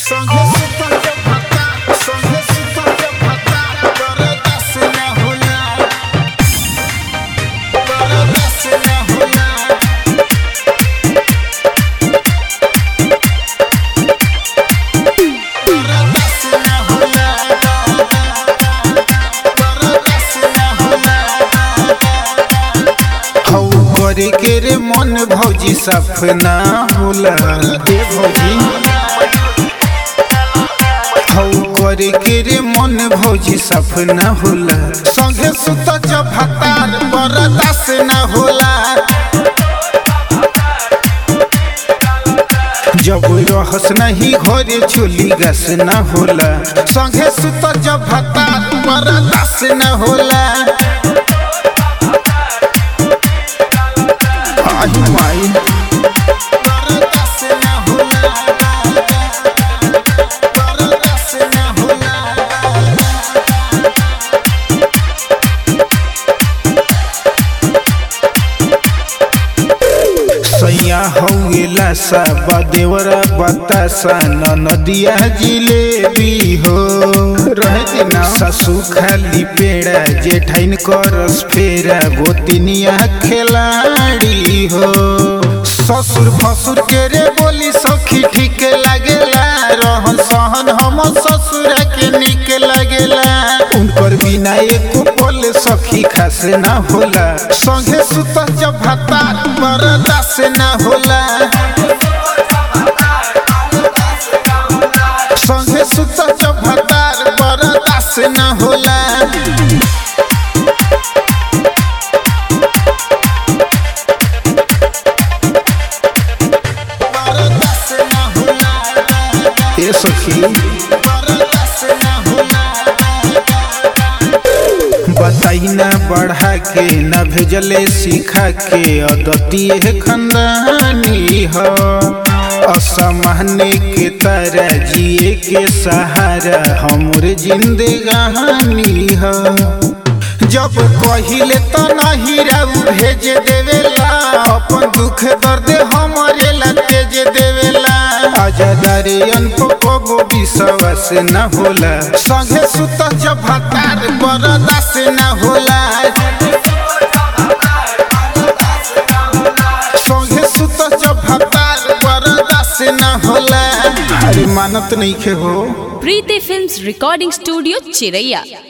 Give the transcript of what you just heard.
संगे सुतल जब भत्ता संगे सुतल जब भत्ता बरदास न होला बरदास न होला बरदास न होला बरदास न होला हौ करे के रे मन भौजी सपना होला दे भौजी हौ करे के रे मन भौजी सपना होला संगे सुत जब भतार बरदास न होला जब रहस नहीं घरे चोली गस न होला संगे सुत जब भतार बरदास न होला आई माई बरदास न होला बरदास न होला सैया हौला सा बदेवरा बतासा नदिया जिलेबी हो रहते ना ससु खाली पेड़ा जेठाइन करस फेरा गोतिनिया खिलाड़ी हो ससुर फसुर के रे बोली सखी ठीक लागेला रहन सहन हम ससुर के निक लागेला उनकर बिना एको पल सखी खास ना होला संगे सुत जब भतार बरदास न होला संगे सुत जब भतार बरदास न होला बरदास न होला ए सखी बरदास न होला बताई ना बढ़ा के न भेजले सिखा के अदतीय खंदानी हो असमाने के तरह जिए के सहारा हमर जिंदगानी हो जब कहिले त नहीं राउ भेज देवेला अपन दुख दर्द हमरे ला तेज देवेला आजादारे अनपको विश्वास न होला संगे सुत जब भतार बरदास न होला संगे सुत जब भतार बरदास न होला अरे मानत नहीं खे हो प्रीति फिल्म्स रिकॉर्डिंग स्टूडियो चिरैया